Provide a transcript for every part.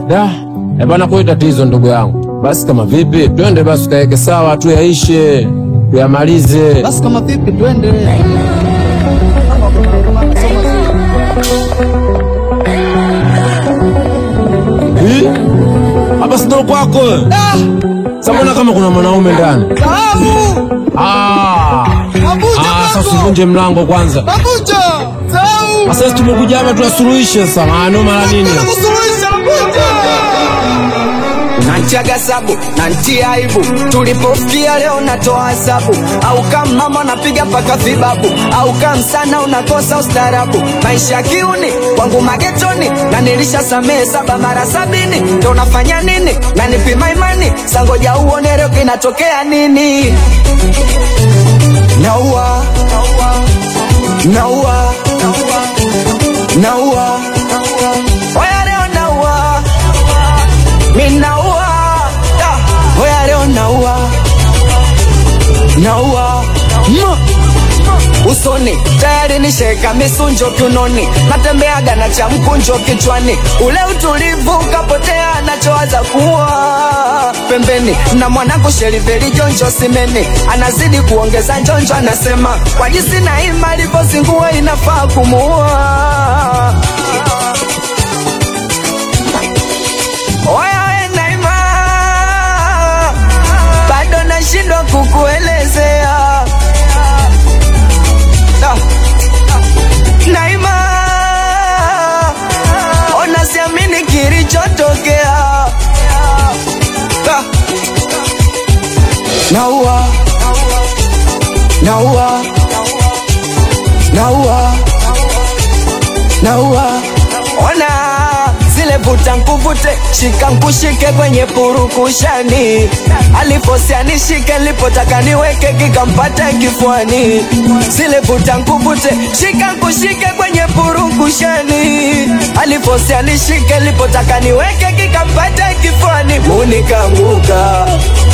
Da, eh bana, kwa tatizo ndugu yangu. Basi kama vipi, twende basi tukaeke sawa, tuyaishe, tuyamalize. Basi kama vipi, twende. Hii? Hapa si ndo kwako? Sasa mbona kama kuna mwanaume ndani? Sahau! Ah. Mabuja Ah, sasa kwako! usivunje mlango kwanza. Mabuja! Sahau! Sasa sisi tumekuja hapa tuyasuluhishe sasa. Maana mara nini? Nataka kusuluhisha Mabuja! Nantiaga sabu nantia aibu, tulipofikia leo natoa hesabu, au kama mama napiga paka vibabu, au kama sana unakosa ustarabu. Maisha kiuni kwangu magetoni, na nilisha samehe saba mara sabini, ndo unafanya nini? Na nipima imani, sangoja uone leo kinatokea nini? Naua, naua, naua, oya leo naua minaua Da, oya leo naua naua Ma. usoni tayari nisheka misunjo kiunoni natembeaga na cha mkunjo kichwani ule utulivu ukapotea nachowaza kuwa pembeni na mwanangu sheriveli jonjo simeni anazidi kuongeza njonjo anasema kwa jinsi na ima alivyozingua inafaa kumuua Oya we Naima, bado nashindwa kukuelezea Da. Naima, ona siamini kilichotokea Da. Naua, naua, naua, naua, ona zile vuta nkuvute, shika nkushike kwenye purukushani, aliposia nishike, lipotaka niweke kikampata kifuani. Zile vuta nkuvute, shika nkushike kwenye purukushani, aliposia nishike, lipotaka niweke kikampata kifuani. Munikanguka,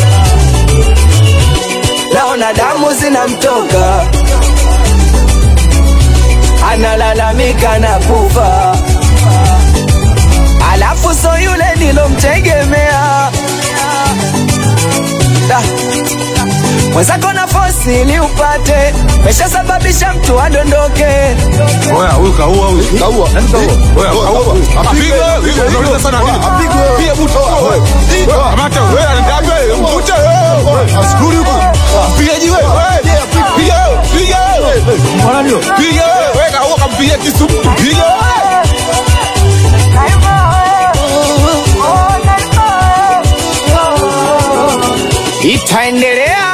naona damu zinamtoka, analalamika na kufa alafu so yule nilomtegemea Da. mwenzako na fosi ili upate meshasababisha mtu adondoke Oya, huyu kaua huyu. Kaua. Nani kaua? Oya, kaua. Apigwe wewe. Unauliza sana nini? Apigwe. Pia mtu wewe. Kamata wewe anaenda wewe. Mvute wewe. Askuri huko. Piga jiwe. Wewe. Piga wewe. Piga wewe. Mbona ndio? Piga wewe. Wewe kaua kampiga kisu. Piga wewe. itaendelea